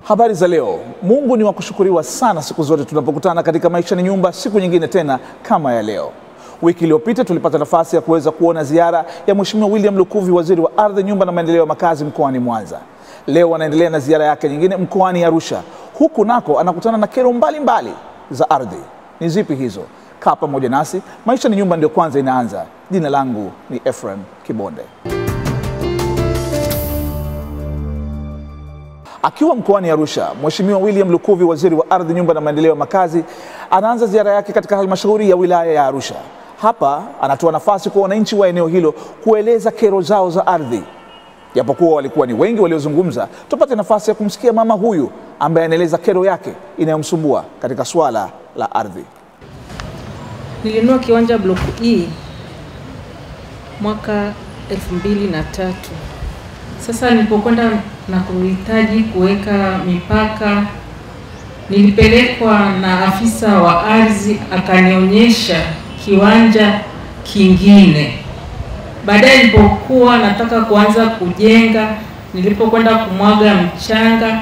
Habari za leo. Mungu ni wa kushukuriwa sana siku zote tunapokutana katika Maisha ni Nyumba, siku nyingine tena kama ya leo. Wiki iliyopita tulipata nafasi ya kuweza kuona ziara ya Mheshimiwa William Lukuvi, waziri wa ardhi, nyumba na maendeleo ya makazi mkoani Mwanza. Leo anaendelea na ziara yake nyingine mkoani Arusha, huku nako anakutana na kero mbalimbali za ardhi. Ni zipi hizo? Kaa pamoja nasi, Maisha ni Nyumba ndio kwanza inaanza. Jina langu ni Ephraim Kibonde. Akiwa mkoani Arusha, Mheshimiwa William Lukuvi, waziri wa ardhi, nyumba na maendeleo ya makazi, anaanza ziara yake katika halmashauri ya wilaya ya Arusha. Hapa anatoa nafasi kwa wananchi wa eneo hilo kueleza kero zao za ardhi. Japokuwa walikuwa ni wengi waliozungumza, tupate nafasi ya kumsikia mama huyu ambaye anaeleza kero yake inayomsumbua katika suala la ardhi. Nilinunua kiwanja block E mwaka elfu mbili na tatu. Sasa nilipokwenda na kuhitaji kuweka mipaka, nilipelekwa na afisa wa ardhi akanionyesha kiwanja kingine. Baadaye nilipokuwa nataka kuanza kujenga, nilipokwenda kumwaga mchanga,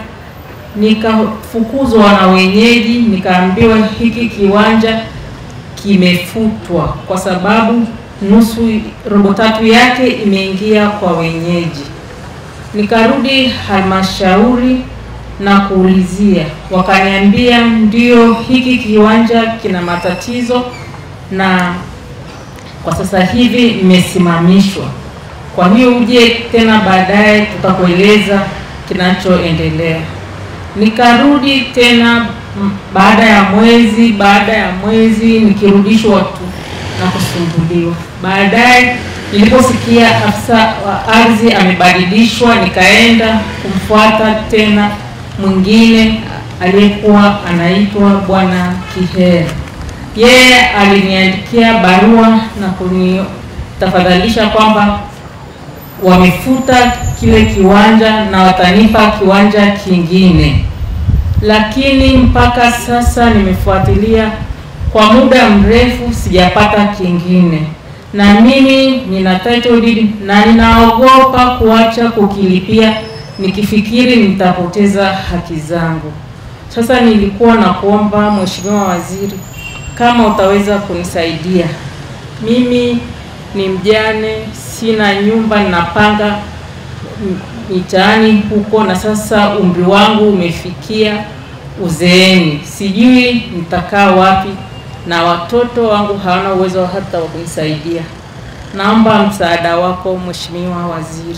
nikafukuzwa na wenyeji, nikaambiwa hiki kiwanja kimefutwa kwa sababu nusu robo tatu yake imeingia kwa wenyeji. Nikarudi halmashauri na kuulizia, wakaniambia ndio, hiki kiwanja kina matatizo na kwa sasa hivi imesimamishwa, kwa hiyo uje tena baadaye tutakueleza kinachoendelea. Nikarudi tena baada ya mwezi, baada ya mwezi nikirudishwa tu na kusumbuliwa. Baadaye niliposikia afisa wa ardhi amebadilishwa, nikaenda kumfuata tena mwingine aliyekuwa anaitwa Bwana Kihera. Yeye aliniandikia barua na kunitafadhalisha kwamba wamefuta kile kiwanja na watanipa kiwanja kingine, lakini mpaka sasa nimefuatilia kwa muda mrefu sijapata kingine, na mimi nina title deed na ninaogopa kuacha kukilipia nikifikiri nitapoteza haki zangu. Sasa nilikuwa na kuomba Mheshimiwa Waziri, kama utaweza kunisaidia. Mimi ni mjane, sina nyumba, ninapanga mitaani huko, na sasa umri wangu umefikia uzeeni, sijui nitakaa wapi na watoto wangu hawana uwezo hata wa kunisaidia. Naomba msaada wako Mheshimiwa Waziri.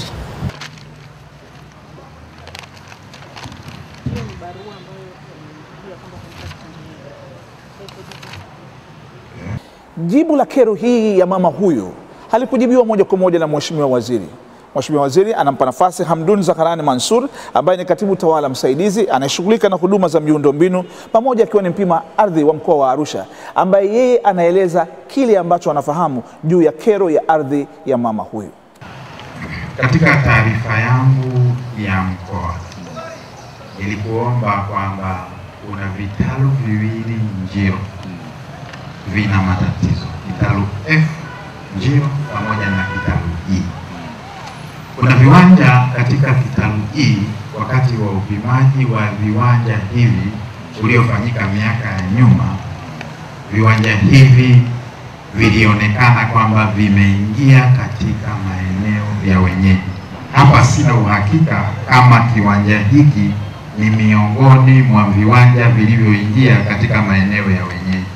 Jibu la kero hii ya mama huyu halikujibiwa moja kwa moja na Mheshimiwa Waziri. Mheshimiwa Waziri anampa nafasi Hamdun Zakarani Mansur ambaye ni katibu tawala msaidizi anayeshughulika na huduma za miundombinu pamoja akiwa ni mpima ardhi wa mkoa wa Arusha, ambaye yeye anaeleza kile ambacho anafahamu juu ya kero ya ardhi ya mama huyu. Katika taarifa yangu ya mkoa nilikuomba kwamba kuna vitalu viwili Njiro vina matatizo, kitalu F Njiro pamoja na kitalu E. Kuna viwanja katika kitalu E, wakati wa upimaji wa viwanja hivi uliofanyika miaka ya nyuma, viwanja hivi vilionekana kwamba vimeingia katika maeneo ya wenyeji. Hapa sina uhakika kama kiwanja hiki ni miongoni mwa viwanja vilivyoingia katika maeneo ya wenyeji.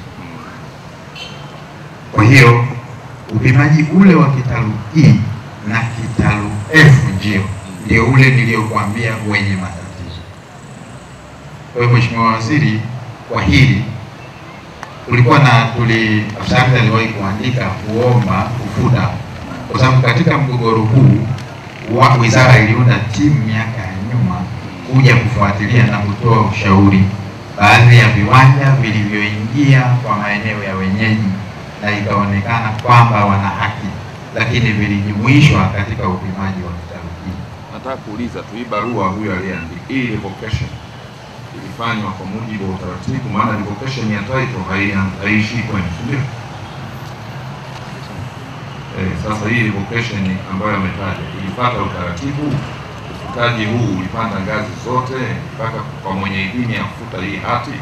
Kwa hiyo upimaji ule wa kitalu E na kitalu F ndio ndio ule niliyokuambia wenye matatizo. Kwa hiyo Mheshimiwa Waziri, kwa hili tulikuwa na tuli afsari aliwahi kuandika kuomba kufuta, kwa sababu katika mgogoro huu wa wizara iliunda timu miaka ya nyuma kuja kufuatilia na kutoa ushauri baadhi ya viwanja vilivyoingia kwa maeneo ya wenyeji na ikaonekana kwamba wana haki lakini vilijumuishwa katika upimaji wa kitalu hiki. Nataka kuuliza tu hii barua huyo aliyeandika hii revocation ilifanywa kwa mujibu wa utaratibu? Maana revocation ya title hai- haiishii kwenu, si ndio? Eh, sasa hii revocation ambayo ametaja ilifuata utaratibu mtaji huu ulipanda ngazi zote mpaka kwa mwenye idhini ya kufuta hii hati?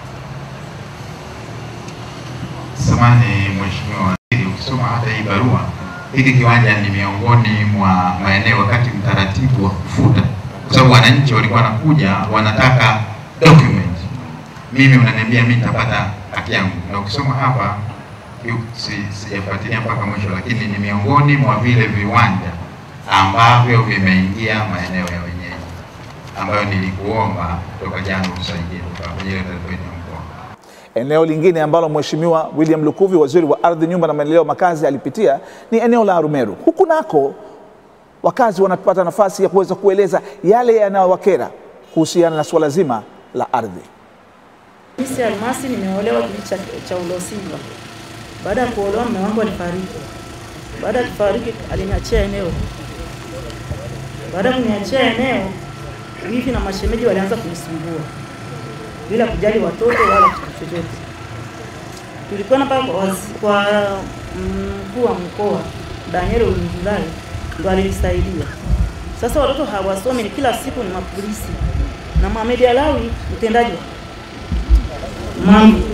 Samani Mheshimiwa Waziri, ukisoma hata hii barua, hiki kiwanja ni miongoni mwa maeneo wakati mtaratibu wa kufuta, kwa sababu wananchi walikuwa wanakuja wanataka document. Mimi unaniambia mimi nitapata haki yangu, na ukisoma hapa yu- si- sijafuatilia mpaka mwisho, lakini ni miongoni mwa vile viwanja ambavyo vimeingia maeneo ya wenyeji, ambayo nilikuomba toka jana utusaidie toka kwenye ile taarifa yetu ya mkoa. Eneo lingine ambalo Mheshimiwa William Lukuvi, waziri wa ardhi, nyumba na maendeleo ya makazi, alipitia ni eneo la Arumeru. Huku nako wakazi wanapata nafasi ya kuweza kueleza yale yanayowakera kuhusiana na suala zima la ardhi. Misi Almasi nimeolewa kijiji cha, cha Ulosilwa. Baada ya kuolewa mume wangu alifariki. Baada ya kufariki aliniachia eneo. Baada ya kuniachia eneo, wivi na mashemeji walianza kunisumbua bila kujali watoto wala kitu chochote. Tulikwenda pale kwa, wazi- kwa mkuu wa mkoa Daniel Ulinzilai ndo alinisaidia. Sasa watoto hawasomi, ni kila siku ni mapolisi na Mohamed Alawi mtendaji Mam-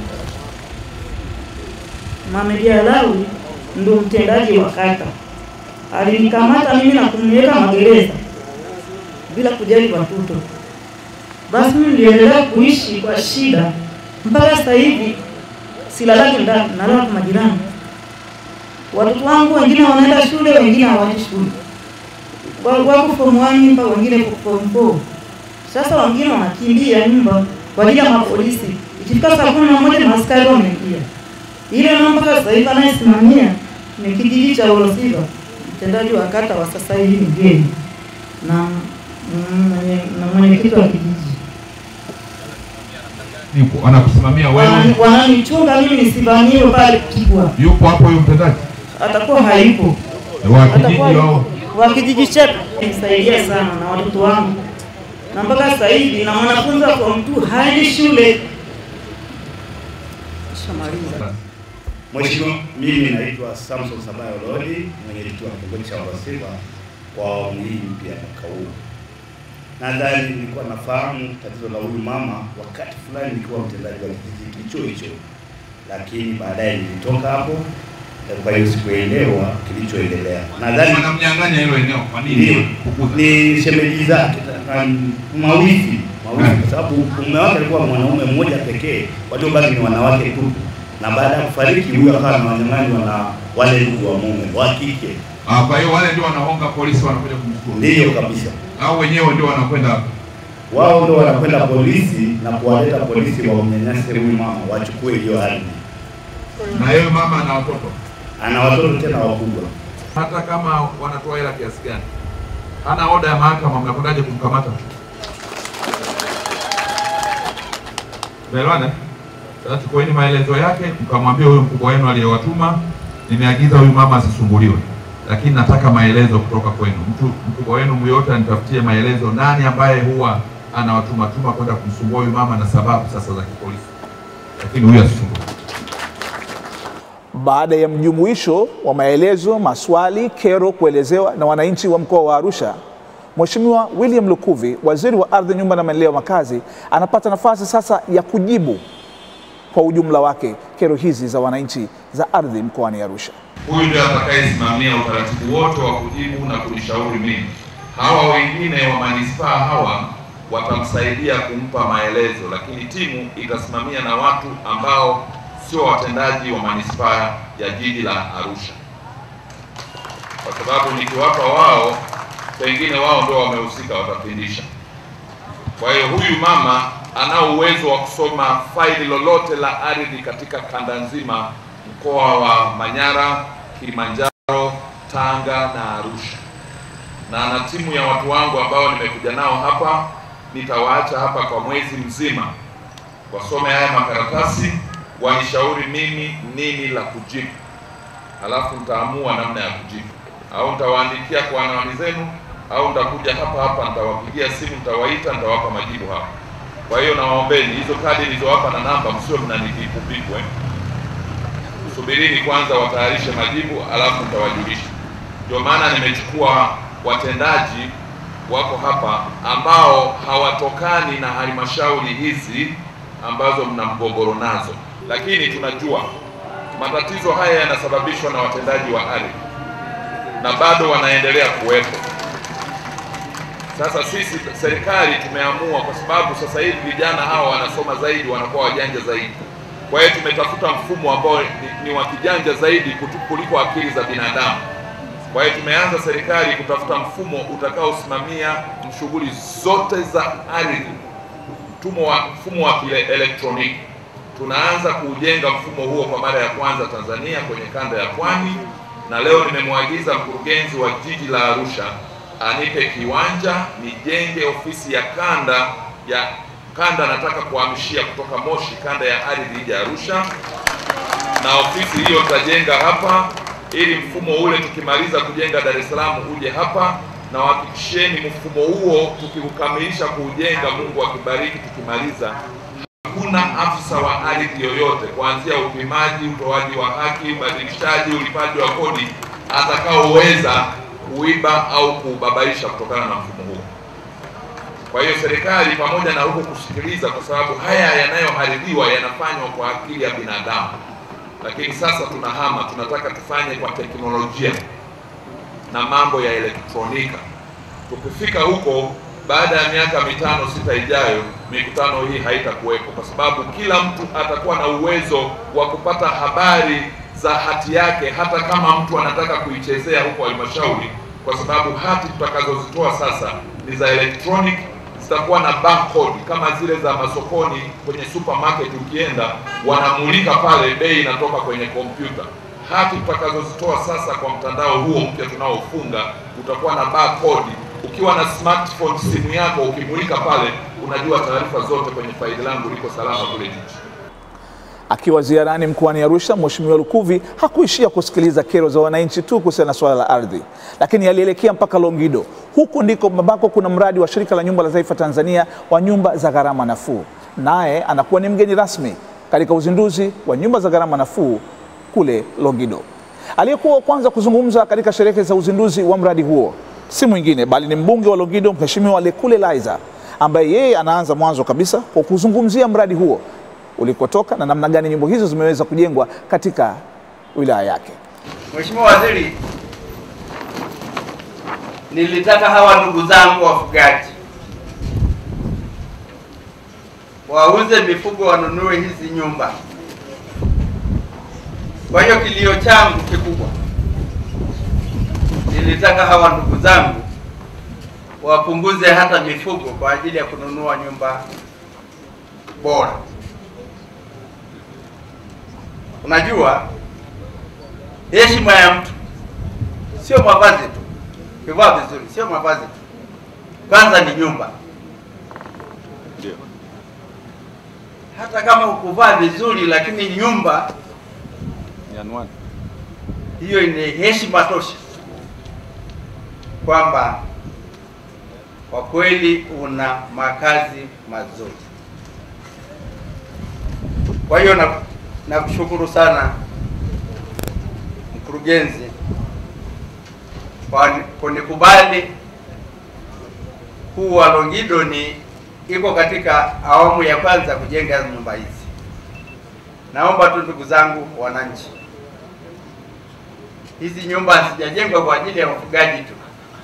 Mohamed Alawi ndo mtendaji wa kata, alinikamata mimi na kuniweka magereza bila kujali watoto. Basi mimi niliendelea kuishi kwa shida mpaka sasa hivi, silalaki ndani, nalala kwa majirani. Watoto wangu wengine wanaenda shule, wengine hawaendi shule, Wa- wako form 1 mpaka wengine form 4. Sasa wengine wanakimbia nyumba kwa ajili ya mapolisi. Ikifika saa kumi na moja maaskari wameingia. Ile nao mpaka sasa hivi anayesimamia ni kijiji cha Olosiva, mtendaji wa kata wa sasa hivi ni mgeni na mm, mwenye- na mwenyekiti wa kijiji Yupo anakusimamia wewe, Wanani- wananichunga mimi nisivamiwe pale Kibwa, yupo hapo huyo mtendaji atakuwa hayupo wa kijiji atakuwa au wa kijiji chetu. Nisaidia sana na watoto wangu, na mpaka sasa hivi na mwanafunzi wa form 2 haendi shule. Shamaliza. Mheshimiwa, mimi naitwa Samson Sabayo Lodi, mwenyekiti wa kitongoji cha Olosiva kwa awamu hii mpya ya mwaka huu. Nadhani nilikuwa nafahamu tatizo la huyu mama wakati fulani nikiwa mtendaji wa kijiji hicho hicho, lakini baadaye nilitoka hapo, eh, kwa hiyo sikuelewa kilichoendelea. Nadhani wanamnyang'anya hilo eneo. Kwa ndio nini? Kukuza. ni shemeji zake na- na mawifi mawifi, kwa sababu mume wake alikuwa mwanaume mmoja pekee, waliobaki ni wanawake tu, na baada ya kufariki huyo akawa na wanyang'anywa na wale ndugu wa mume wa kike. Ah, kwa hiyo wale ndio wanaonga polisi wanakuja kumchukua, Ndiyo kabisa, au wenyewe ndio wanakwenda hapo? wao ndio wanakwenda polisi na kuwaleta polisi wamnyanyase huyu mama, wachukue hiyo ardhi. na yeye mama ana watoto, Ana watoto tena wakubwa. hata kama wanatoa hela kiasi gani, hana oda ya mahakama, mnakwendaje kumkamata? Tumeelewana? Sasa chukueni maelezo yake, mkamwambia huyu mkubwa wenu aliyewatuma, nimeagiza huyu mama asisumbuliwe, lakini nataka maelezo kutoka kwenu. Mtu mkubwa wenu myote anitafutie maelezo, nani ambaye huwa anawatuma tuma kwenda kumsumbua huyu mama na sababu sasa za kipolisi, lakini huyu asisumbue. Baada ya mjumuisho wa maelezo, maswali, kero kuelezewa na wananchi wa mkoa wa Arusha, Mheshimiwa William Lukuvi, waziri wa ardhi, nyumba na maendeleo ya makazi, anapata nafasi sasa ya kujibu kwa ujumla wake kero hizi za wananchi za ardhi mkoani Arusha. Huyu ndio atakayesimamia utaratibu wote wa kujibu na kunishauri mimi. Hawa wengine wa manispaa hawa watamsaidia kumpa maelezo, lakini timu itasimamia na watu ambao sio watendaji wa manispaa ya jiji la Arusha, kwa sababu nikiwapa wao, pengine wao ndio wamehusika, watapindisha. Kwa hiyo huyu mama anao uwezo wa kusoma faili lolote la ardhi katika kanda nzima, mkoa wa Manyara, Kilimanjaro, Tanga na Arusha, na ana timu ya watu wangu ambao nimekuja nao hapa. Nitawaacha hapa kwa mwezi mzima, wasome haya makaratasi, wanishauri mimi nini la kujibu, alafu nitaamua namna ya kujibu, au nitawaandikia kwa anwani zenu, au nitakuja hapa hapa, nitawapigia simu, nitawaita, nitawapa majibu hapa. Kwa hiyo nawaombeni hizo kadi nilizowapa na namba, msio mnanipiku piku eh. Subirini kwanza watayarishe majibu, alafu nitawajulisha. Ndio maana nimechukua watendaji wako hapa ambao hawatokani na halmashauri hizi ambazo mna mgogoro nazo, lakini tunajua matatizo haya yanasababishwa na watendaji wa ardhi na bado wanaendelea kuwepo. Sasa sisi serikali tumeamua, kwa sababu sasa hivi vijana hawa wanasoma zaidi, wanakuwa wajanja zaidi. Kwa hiyo tumetafuta mfumo ambao ni, ni wa kijanja zaidi kutu- kuliko akili za binadamu. Kwa hiyo tumeanza serikali kutafuta mfumo utakaosimamia shughuli zote za ardhi, mfumo wa mfumo wa kielektroniki. Tunaanza kuujenga mfumo huo kwa mara ya kwanza Tanzania kwenye kanda ya Pwani, na leo nimemwagiza mkurugenzi wa jiji la Arusha anipe kiwanja nijenge ofisi ya kanda ya kanda, nataka kuhamishia kutoka Moshi kanda ya ardhi ije Arusha, na ofisi hiyo tutajenga hapa ili mfumo ule tukimaliza kujenga Dar es Salaam uje hapa, na wahakikisheni mfumo huo tukiukamilisha kuujenga, Mungu akibariki, tukimaliza hakuna afisa wa ardhi yoyote kuanzia upimaji, utoaji wa haki, ubadilishaji, ulipaji wa kodi atakaoweza kuiba au kuubabaisha kutokana na mfumo huo. Kwa hiyo serikali pamoja na huko kusikiliza, kwa sababu haya yanayoharibiwa yanafanywa kwa akili ya binadamu, lakini sasa tunahama, tunataka tufanye kwa teknolojia na mambo ya elektronika. Tukifika huko baada ya miaka mitano sita ijayo, mikutano hii haitakuwepo, kwa sababu kila mtu atakuwa na uwezo wa kupata habari za hati yake, hata kama mtu anataka kuichezea huko halmashauri, kwa sababu hati tutakazozitoa sasa ni za electronic, zitakuwa na barcode kama zile za masokoni kwenye supermarket. Ukienda wanamulika pale, bei inatoka kwenye kompyuta. Hati tutakazozitoa sasa kwa mtandao huo mpya tunaofunga utakuwa na barcode. Ukiwa na smartphone, simu yako, ukimulika pale, unajua taarifa zote kwenye faili langu liko salama kule jiji. Akiwa ziarani mkoani Arusha, Mheshimiwa Lukuvi hakuishia kusikiliza kero za wananchi tu kuhusiana na suala la ardhi, lakini alielekea mpaka Longido. Huku ndiko ambako kuna mradi wa Shirika la Nyumba la Taifa Tanzania wa nyumba za gharama nafuu, naye anakuwa ni mgeni rasmi katika uzinduzi wa nyumba za gharama nafuu kule Longido. Aliyekuwa wa kwanza kuzungumza katika sherehe za uzinduzi wa mradi huo si mwingine bali ni mbunge wa Longido, Mheshimiwa Lekule Laizer, ambaye yeye anaanza mwanzo kabisa kwa kuzungumzia mradi huo ulikotoka na namna gani nyumba hizo zimeweza kujengwa katika wilaya yake. Mheshimiwa Waziri, nilitaka hawa ndugu zangu wafugaji wauze mifugo wanunue hizi nyumba. Kwa hiyo kilio changu kikubwa, nilitaka hawa ndugu zangu wapunguze hata mifugo kwa ajili ya kununua nyumba bora. Unajua, heshima ya mtu sio mavazi tu, kivaa vizuri sio mavazi tu, kwanza ni nyumba. Hata kama ukuvaa vizuri, lakini nyumba hiyo ni heshima tosha kwamba kwa kweli una makazi mazuri. Kwa hiyo na nakushukuru sana mkurugenzi kwa kunikubali kuwa Longido ni iko katika awamu ya kwanza kujenga nyumba hizi. Naomba tu ndugu zangu wananchi, hizi nyumba hazijajengwa kwa ajili ya wafugaji tu,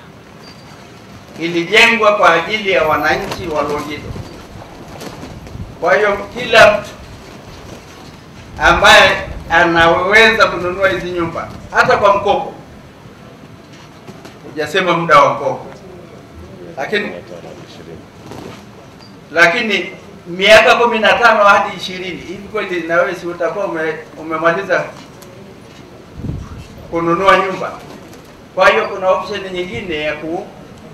ilijengwa kwa ajili ya wananchi wa Longido. Kwa hiyo kila mtu ambaye anaweza kununua hizi nyumba hata kwa mkopo, hujasema muda wa mkopo, lakini lakini miaka kumi na tano hadi ishirini hivi kweli, na wewe si utakuwa ume, umemaliza kununua nyumba? Kwa hiyo kuna option nyingine ya ku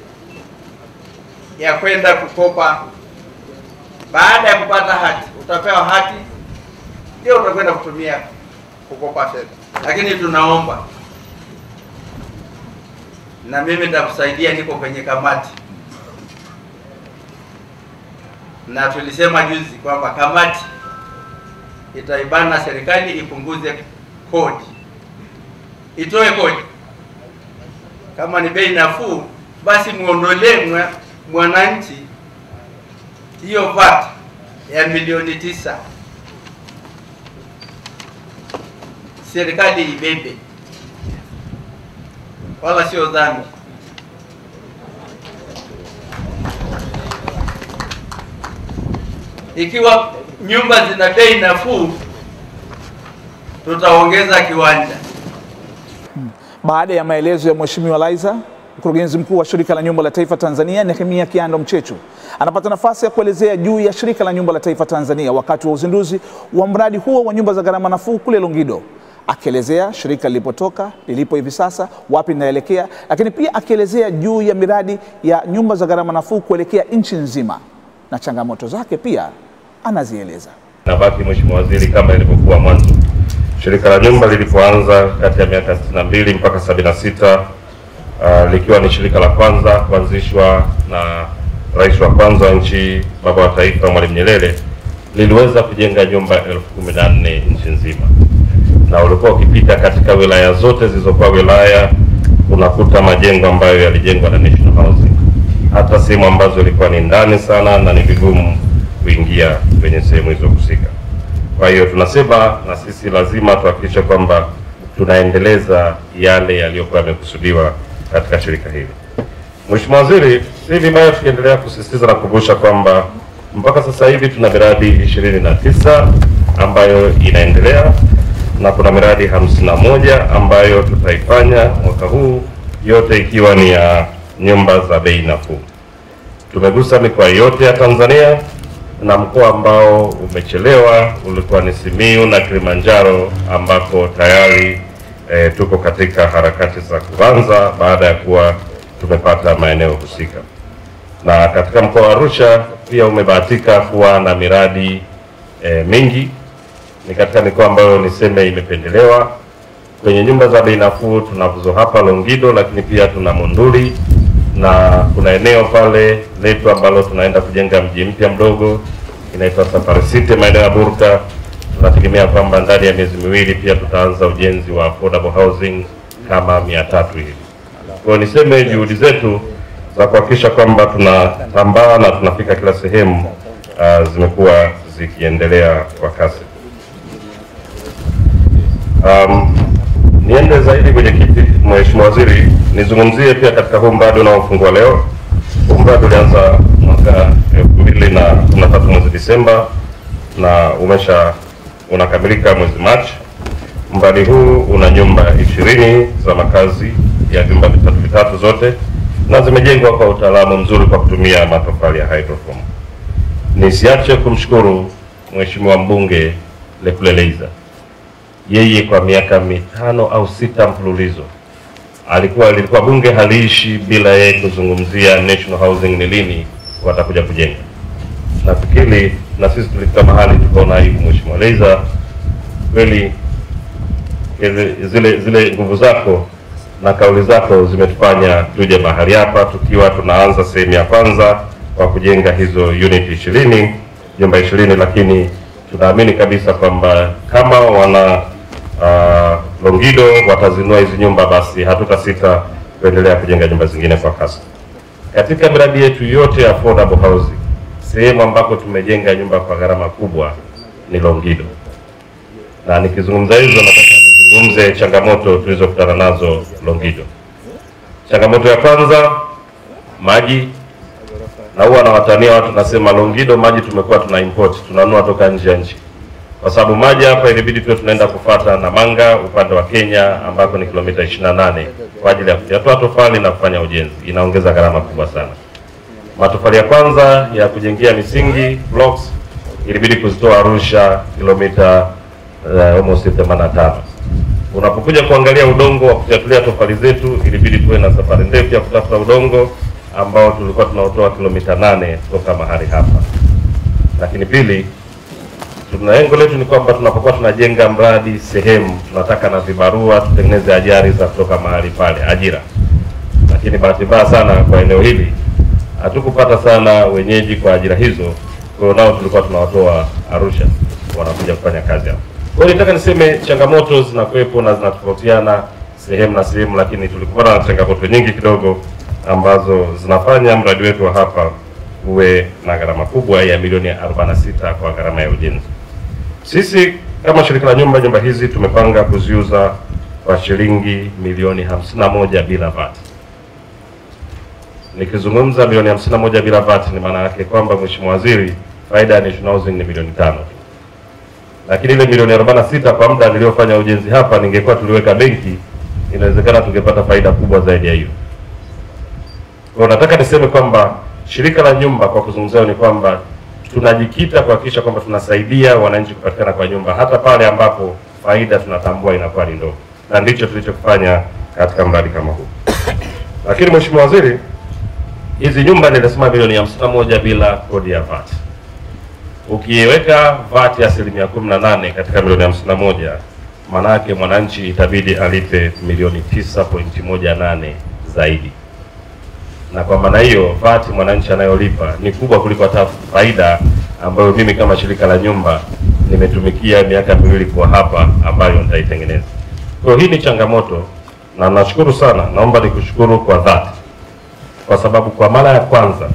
ya kwenda kukopa. Baada ya kupata hati, utapewa hati ndio utakwenda kutumia kukopa fedha, lakini tunaomba na mimi nitakusaidia, niko kwenye kamati na tulisema juzi kwamba kamati itaibana serikali ipunguze kodi, itoe kodi. Kama ni bei nafuu, basi muondolee mwa- mwananchi hiyo VAT ya milioni tisa, serikali ibebe, wala sio dhani. Ikiwa nyumba zina bei nafuu, tutaongeza kiwanja. Baada ya maelezo ya Mheshimiwa Laizer, mkurugenzi mkuu wa Shirika la Nyumba la Taifa Tanzania Nehemia Kiando Mchechu anapata nafasi ya kuelezea juu ya Shirika la Nyumba la Taifa Tanzania wakati wa uzinduzi wa mradi huo wa nyumba za gharama nafuu kule Longido, akielezea shirika lilipotoka, lilipo hivi sasa, wapi linaelekea, lakini pia akielezea juu ya miradi ya nyumba za gharama nafuu kuelekea nchi nzima na changamoto zake pia anazieleza. nabaki Mheshimiwa Waziri, kama ilivyokuwa mwanzo. Shirika la nyumba lilipoanza kati ya miaka 62 mpaka 76 uh, likiwa ni shirika la kwanza kuanzishwa na rais wa kwanza wa nchi, baba wa taifa Mwalimu Nyerere, liliweza kujenga nyumba elfu kumi na nne nchi nzima, na ulikuwa ukipita katika wilaya zote zilizokuwa wilaya unakuta majengo ambayo yalijengwa na National Housing, hata sehemu ambazo ilikuwa ni ndani sana na ni vigumu kuingia kwenye sehemu hizo husika. Kwa hiyo tunasema na sisi lazima tuhakikishe kwamba tunaendeleza yale yaliyokuwa yamekusudiwa katika shirika hili. Mheshimiwa Waziri, si vibaya tukiendelea kusisitiza na kukumbusha kwamba mpaka sasa hivi tuna miradi ishirini na tisa ambayo inaendelea na kuna miradi hamsini na moja ambayo tutaifanya mwaka huu, yote ikiwa ni ya nyumba za bei nafuu. Tumegusa mikoa yote ya Tanzania na mkoa ambao umechelewa ulikuwa ni Simiyu na Kilimanjaro ambako tayari e, tuko katika harakati za kuanza baada ya kuwa tumepata maeneo husika. Na katika mkoa wa Arusha pia umebahatika kuwa na miradi e, mingi. Ni katika mikoa ambayo niseme imependelewa kwenye nyumba za bei nafuu. Tunazo hapa Longido, lakini pia tuna Monduli na kuna eneo pale letu ambalo tunaenda kujenga mji mpya mdogo inaitwa Safari City maeneo ya Burka. Tunategemea kwamba ndani ya miezi miwili pia tutaanza ujenzi wa affordable housing kama mia tatu hivi. Kwa hiyo niseme juhudi zetu za kuhakikisha kwamba tunatambaa na tunafika kila sehemu uh, zimekuwa zikiendelea kwa kasi. Um, niende zaidi kwenye kiti, Mheshimiwa Waziri, nizungumzie pia katika huu mradi unaofungua leo. Huu mradi ulianza mwaka elfu mbili na kumi na tatu mwezi Disemba na umesha unakamilika mwezi Machi. Mradi huu una nyumba ishirini za makazi ya vyumba vitatu vitatu zote na zimejengwa kwa utaalamu mzuri kwa kutumia matofali ya hydroform. Nisiache kumshukuru Mheshimiwa mbunge Lekule Laizer yeye kwa miaka mitano au sita mfululizo alikuwa lilikuwa bunge haliishi bila yeye kuzungumzia national housing ni lini watakuja kujenga. Nafikiri na sisi tulifika mahali tukaona aibu, Mheshimiwa Laizer, kweli ile- zile zile nguvu zako na kauli zako zimetufanya tuje mahali hapa tukiwa tunaanza sehemu ya kwanza kwa kujenga hizo unit ishirini nyumba ishirini, lakini tunaamini kabisa kwamba kama wana uh, Longido watazinua hizi nyumba, basi hatutasita kuendelea kujenga nyumba zingine kwa kasi. Katika miradi yetu yote ya affordable housing, sehemu ambako tumejenga nyumba kwa gharama kubwa ni Longido, na nikizungumza hizo nataka nizungumze changamoto tulizokutana nazo Longido. Changamoto ya kwanza maji, na huwa nawatania watu nasema Longido maji tumekuwa tuna import tunanunua toka nje ya nchi, kwa sababu maji hapa ilibidi tuwe tunaenda kufata Namanga upande wa Kenya ambako ni kilomita 28 kwa ajili ya kuyatoa tofali na kufanya ujenzi, inaongeza gharama kubwa sana. Matofali ya kwanza ya kujengea misingi blocks ilibidi kuzitoa Arusha kilomita uh, almost 85. Unapokuja kuangalia udongo wa kufyatulia tofali zetu, ilibidi tuwe na safari ndefu ya kutafuta udongo ambao tulikuwa tunaotoa kilomita nane kutoka mahali hapa. Lakini pili, tuna lengo letu ni kwamba tunapokuwa tunajenga mradi sehemu, tunataka na vibarua tutengeneze ajira za kutoka mahali pale, ajira. Lakini bahati mbaya sana kwa eneo hili hatukupata sana wenyeji kwa ajira hizo, kwa hiyo nao tulikuwa tunawatoa Arusha wanakuja kufanya kazi hapa. Kwa hiyo nitaka niseme changamoto zinakuwepo na zinatofautiana sehemu na sehemu, lakini tulikuwa na changamoto nyingi kidogo ambazo zinafanya mradi wetu wa hapa uwe na gharama kubwa ya milioni 46 kwa gharama ya ujenzi. Sisi kama shirika la nyumba, nyumba hizi tumepanga kuziuza kwa shilingi milioni 51 bila VAT. Nikizungumza milioni 51 bila VAT ni maana yake kwamba Mheshimiwa Waziri, faida ya National Housing ni milioni tano tu lakini ile milioni 46 kwa muda niliyofanya ujenzi hapa, ningekuwa tuliweka benki, inawezekana tungepata faida kubwa zaidi ya hiyo. Kwa nataka niseme kwamba shirika la nyumba kwa kuzungumzia ni kwamba tunajikita kuhakikisha kwamba tunasaidia wananchi kupatikana kwa nyumba hata pale ambapo faida tunatambua inakuwa ni ndogo, na ndicho tulichokifanya katika mradi kama huu. Lakini Mheshimiwa Waziri, hizi nyumba nilisema milioni 51 bila kodi ya VAT ukiweka VAT ya asilimia kumi na nane katika milioni hamsini na moja maana yake mwananchi itabidi alipe milioni tisa pointi moja nane zaidi, na kwa maana hiyo VAT mwananchi anayolipa ni kubwa kuliko hata faida ambayo mimi kama shirika la nyumba nimetumikia miaka miwili kwa hapa ambayo nitaitengeneza. Kwa hiyo hii ni changamoto, na nashukuru sana, naomba nikushukuru kwa dhati, kwa sababu kwa mara ya kwanza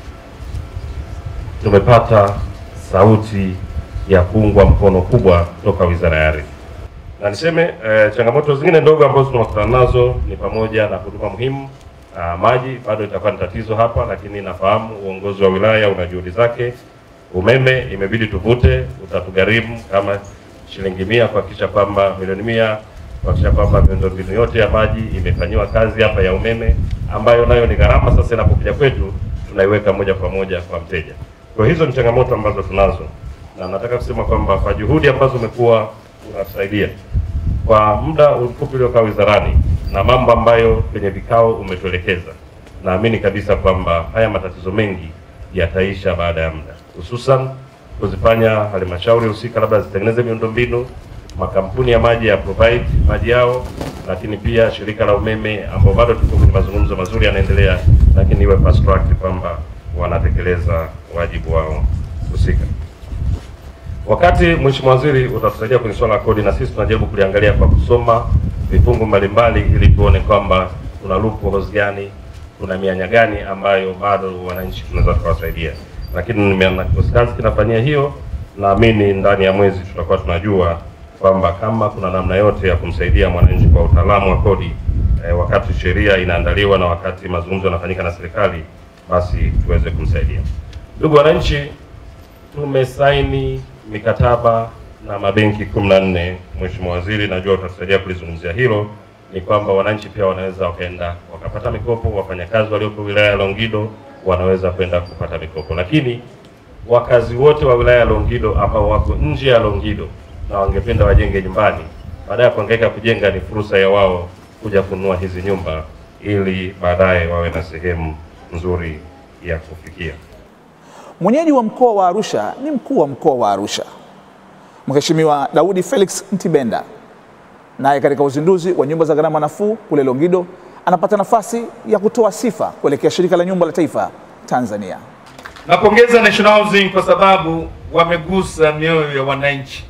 tumepata sauti ya kuungwa mkono kubwa toka Wizara ya Ardhi. Na niseme eh, changamoto zingine ndogo ambazo tunakutana nazo ni pamoja na huduma muhimu. Ah, maji bado itakuwa ni tatizo hapa, lakini nafahamu uongozi wa wilaya una juhudi zake. Umeme imebidi tuvute, utatugharimu kama shilingi mia kuhakikisha kwamba milioni mia kuhakikisha kwamba miundombinu yote ya maji imefanyiwa kazi hapa ya umeme, ambayo nayo ni gharama. Sasa inapokuja kwetu tunaiweka moja kwa moja kwa mteja. Kwa hizo ni changamoto ambazo tunazo, na nataka kusema kwamba kwa juhudi ambazo umekuwa unatusaidia kwa muda mfupi uliokaa wizarani na mambo ambayo kwenye vikao umetuelekeza, naamini kabisa kwamba haya matatizo mengi yataisha baada ya muda, hususan kuzifanya halmashauri husika labda zitengeneze miundombinu, makampuni ya maji ya provide maji yao, lakini pia shirika la umeme ambao bado tuko kwenye mazungumzo mazuri yanaendelea, lakini iwe fast track kwamba wanatekeleza wajibu wao husika. Wakati Mheshimiwa Waziri utatusaidia kwenye swala la kodi, na sisi tunajaribu kuliangalia kwa kusoma vifungu mbalimbali ili tuone kwamba kuna loopholes gani, kuna mianya gani ambayo bado wananchi tunaweza tukawasaidia, lakini nimeona kikosi kazi kinafanyia hiyo. Naamini ndani ya mwezi tutakuwa tunajua kwamba kama kuna namna yote ya kumsaidia mwananchi kwa utaalamu wa kodi eh, wakati sheria inaandaliwa na wakati mazungumzo yanafanyika na serikali basi tuweze kumsaidia. Ndugu wananchi, tumesaini mikataba na mabenki kumi na nne. Mheshimiwa Waziri, najua utatusaidia kulizungumzia hilo. Ni kwamba wananchi pia wanaweza wakaenda wakapata mikopo, wafanyakazi walioko wilaya ya Longido wanaweza kwenda kupata mikopo, lakini wakazi wote wa wilaya ya Longido ambao wako nje ya Longido na wangependa wajenge nyumbani, baada ya kuhangaika kujenga, ni fursa ya wao kuja kununua hizi nyumba ili baadaye wawe na sehemu nzuri ya kufikia. Mwenyeji wa mkoa wa Arusha ni mkuu wa mkoa wa Arusha Mheshimiwa Daudi Felix Ntibenda, naye katika uzinduzi wa nyumba za gharama nafuu kule Longido anapata nafasi ya kutoa sifa kuelekea shirika la nyumba la taifa Tanzania. Napongeza National Housing kwa sababu wamegusa mioyo ya wananchi.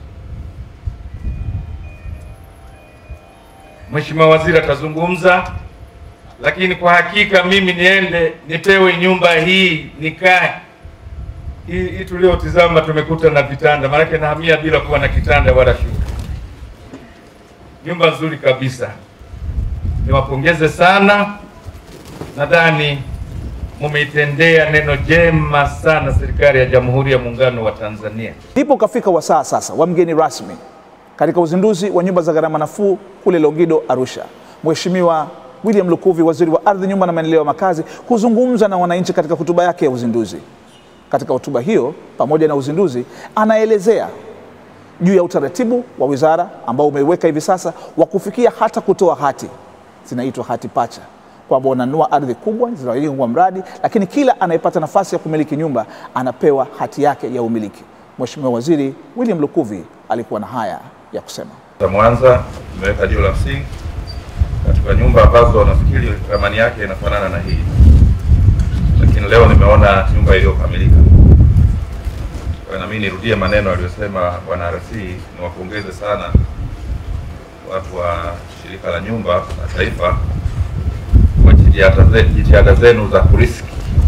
Mheshimiwa Waziri atazungumza, lakini kwa hakika mimi niende nipewe nyumba hii nikae. Hii hii tuliotizama tumekuta na vitanda, maanake nahamia bila kuwa na kitanda wala shuka. Nyumba nzuri kabisa, niwapongeze sana. Nadhani mumeitendea neno jema sana serikali ya Jamhuri ya Muungano wa Tanzania. Ndipo ukafika wasaa sasa wa mgeni rasmi katika uzinduzi wa nyumba za gharama nafuu kule Longido, Arusha, Mheshimiwa William Lukuvi, waziri wa ardhi, nyumba na maendeleo ya makazi, kuzungumza na wananchi katika hotuba yake ya uzinduzi. Katika hotuba hiyo, pamoja na uzinduzi, anaelezea juu ya utaratibu wa wizara ambao umeiweka hivi sasa wa kufikia hata kutoa hati, zinaitwa hati pacha, kwamba unanunua ardhi kubwa zinajengwa mradi, lakini kila anayepata nafasi ya kumiliki nyumba anapewa hati yake ya umiliki. Mheshimiwa Waziri William Lukuvi alikuwa na haya ya kusema. za Mwanza tumeweka jiwe la msingi katika nyumba ambazo nafikiri thamani yake inafanana na hii, lakini leo nimeona nyumba iliyokamilika. Kwa hiyo na mimi nirudie maneno aliyosema bwana RC, niwapongeze sana watu wa shirika la nyumba la taifa kwa jitihada jitihada ze- jitihada zenu za kuriski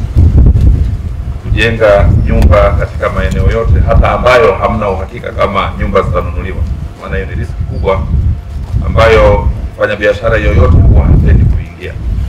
kujenga nyumba katika maeneo yote hata ambayo hamna uhakika kama nyumba zitanunuliwa, maana hiyo ni riski kubwa ambayo mfanyabiashara yoyote huwa hapendi kuingia.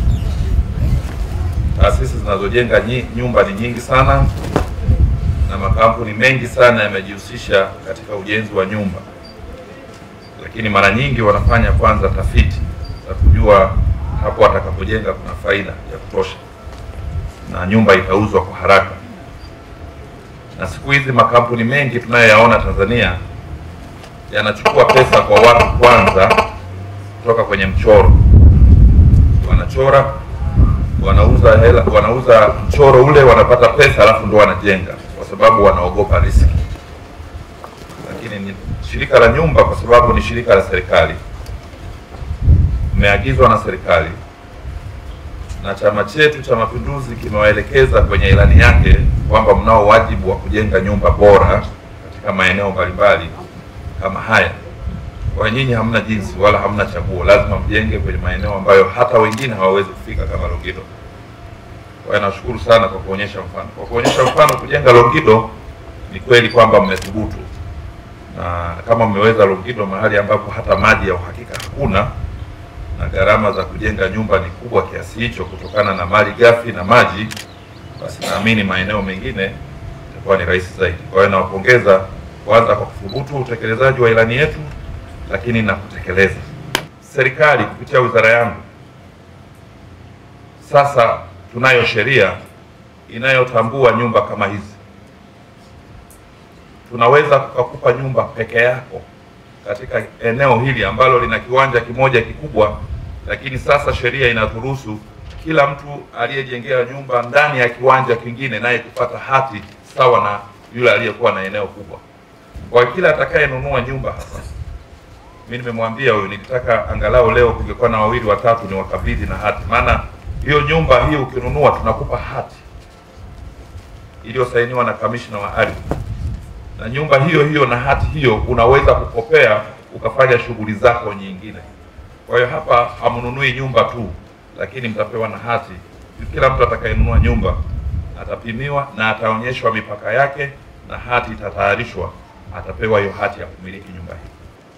Taasisi zinazojenga nyi- nyumba ni nyingi sana na makampuni mengi sana yamejihusisha katika ujenzi wa nyumba, lakini mara nyingi wanafanya kwanza tafiti za kujua hapo watakapojenga kuna faida ya kutosha na nyumba itauzwa kwa haraka. Na siku hizi makampuni mengi tunayoyaona Tanzania yanachukua pesa kwa watu kwanza kutoka kwenye mchoro, wanachora wanauza hela, wanauza mchoro ule, wanapata pesa, alafu ndo wanajenga, kwa sababu wanaogopa riski. Lakini ni shirika la nyumba, kwa sababu ni shirika la serikali, mmeagizwa na serikali na chama chetu cha Mapinduzi kimewaelekeza kwenye ilani yake kwamba mnao wajibu wa kujenga nyumba bora katika maeneo mbalimbali kama haya. Kwa hiyo nyinyi hamna jinsi wala hamna chaguo, lazima mjenge kwenye maeneo ambayo hata wengine hawawezi kufika kama Longido. Kwa hiyo nashukuru sana kwa kuonyesha mfano. Kwa kuonyesha mfano kujenga Longido, ni kweli kwamba mmethubutu, na kama mmeweza Longido, mahali ambapo hata maji ya uhakika hakuna na gharama za kujenga nyumba ni kubwa kiasi hicho kutokana na mali ghafi na maji, basi naamini maeneo mengine itakuwa ni rahisi zaidi. Kwa hiyo nawapongeza kwanza kwa kuthubutu utekelezaji wa ilani yetu, lakini na kutekeleza. Serikali kupitia wizara yangu sasa tunayo sheria inayotambua nyumba kama hizi. Tunaweza tukakupa nyumba peke yako katika eneo hili ambalo lina kiwanja kimoja kikubwa, lakini sasa sheria inaturuhusu kila mtu aliyejengea nyumba ndani ya kiwanja kingine naye kupata hati sawa na yule aliyekuwa na eneo kubwa. Kwa hiyo kila atakayenunua nyumba hapa, mimi nimemwambia huyu, nilitaka angalau leo kungekuwa na wawili watatu ni wakabidhi na hati, maana hiyo nyumba hii ukinunua tunakupa hati iliyosainiwa na kamishna wa ardhi na nyumba hiyo hiyo na hati hiyo unaweza kukopea ukafanya shughuli zako nyingine. Kwa hiyo hapa hamnunui nyumba tu, lakini mtapewa na hati. Kila mtu atakayenunua nyumba atapimiwa na ataonyeshwa mipaka yake, na hati itatayarishwa, atapewa hiyo hati ya kumiliki nyumba hii.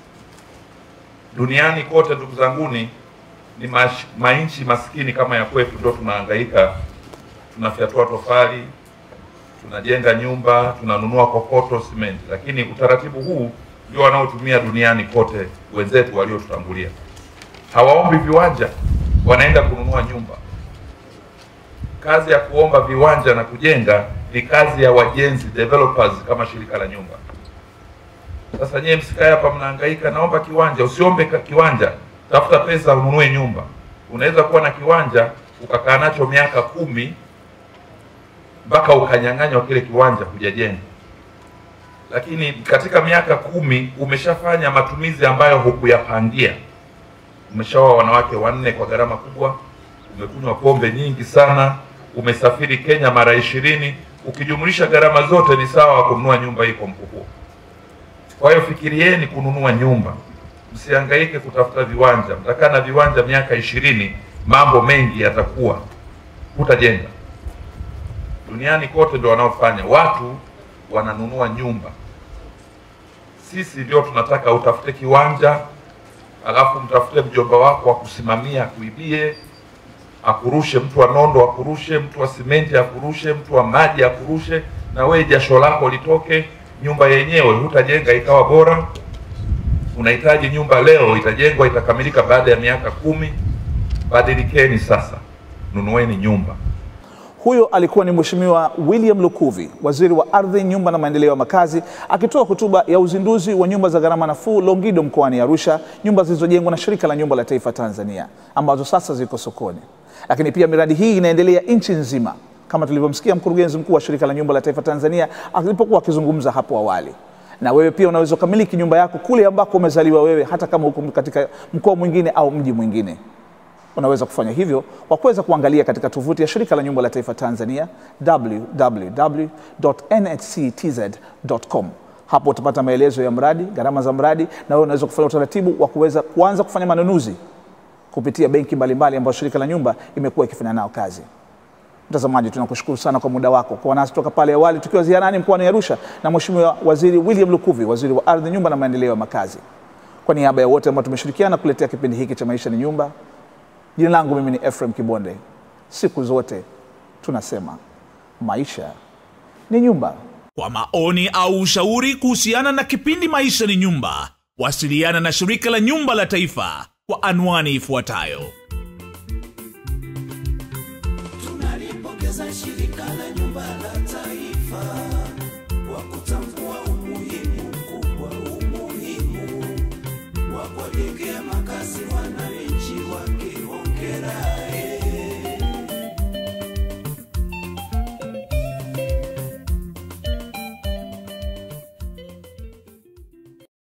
Duniani kote, ndugu zanguni, ni mash- mainchi maskini kama ya kwetu ndio tunahangaika, tunafyatua tofali tunajenga nyumba, tunanunua kokoto, simenti, lakini utaratibu huu ndio wanaotumia duniani kote wenzetu waliotutangulia. Hawaombi viwanja, wanaenda kununua nyumba. Kazi ya kuomba viwanja na kujenga ni kazi ya wajenzi, developers, kama shirika la nyumba. Sasa nyewe msikae hapa mnahangaika, naomba kiwanja. Usiombe ka- kiwanja, tafuta pesa ununue nyumba. Unaweza kuwa na kiwanja ukakaa nacho miaka kumi mpaka ukanyang'anywa kile kiwanja hujajenga, lakini katika miaka kumi umeshafanya matumizi ambayo hukuyapangia. Umeshaoa wanawake wanne kwa gharama kubwa, umekunywa pombe nyingi sana, umesafiri Kenya mara ishirini. Ukijumlisha gharama zote ni sawa wa kununua nyumba hii kwa mkupuo. Kwa hiyo fikirieni kununua nyumba, msihangaike kutafuta viwanja. Mtakaa na viwanja miaka ishirini, mambo mengi yatakuwa, hutajenga duniani kote ndio wanaofanya, watu wananunua nyumba. Sisi ndio tunataka utafute kiwanja, alafu mtafute mjomba wako akusimamia, akuibie, akurushe, mtu wa nondo akurushe, mtu wa simenti akurushe, mtu wa maji akurushe, na wewe jasho lako litoke. Nyumba yenyewe hutajenga ikawa bora. Unahitaji nyumba leo, itajengwa itakamilika baada ya miaka kumi. Badilikeni sasa, nunueni nyumba. Huyo alikuwa ni Mheshimiwa William Lukuvi, waziri wa ardhi, nyumba na maendeleo ya makazi, akitoa hotuba ya uzinduzi wa nyumba za gharama nafuu Longido mkoani Arusha, nyumba zilizojengwa na Shirika la Nyumba la Taifa Tanzania ambazo sasa ziko sokoni. Lakini pia miradi hii inaendelea nchi nzima, kama tulivyomsikia mkurugenzi mkuu wa Shirika la Nyumba la Taifa Tanzania alipokuwa akizungumza hapo awali. Na wewe pia unaweza ukamiliki nyumba yako kule ambako umezaliwa wewe, hata kama huko katika mkoa mwingine au mji mwingine unaweza kufanya hivyo kwa kuweza kuangalia katika tovuti ya Shirika la Nyumba la Taifa Tanzania www.nhctz.com. Hapo utapata maelezo ya mradi, gharama za mradi, na wewe unaweza kufanya utaratibu wa kuweza kuanza kufanya manunuzi kupitia benki mbalimbali ambazo shirika la nyumba imekuwa ikifanya nao kazi. Mtazamaji, tunakushukuru sana kwa muda wako kwa nasi toka pale awali tukiwa ziarani mkoani Arusha na Mheshimiwa Waziri William Lukuvi, waziri wa ardhi, nyumba na maendeleo ya makazi. Kwa niaba ya wote ambao tumeshirikiana kuletea kipindi hiki cha Maisha ni Nyumba, jina langu mimi ni Ephraim Kibonde. Siku zote tunasema maisha ni nyumba. Kwa maoni au ushauri kuhusiana na kipindi Maisha ni Nyumba, wasiliana na Shirika la Nyumba la Taifa kwa anwani ifuatayo: tunalipongeza shirika la nyumba la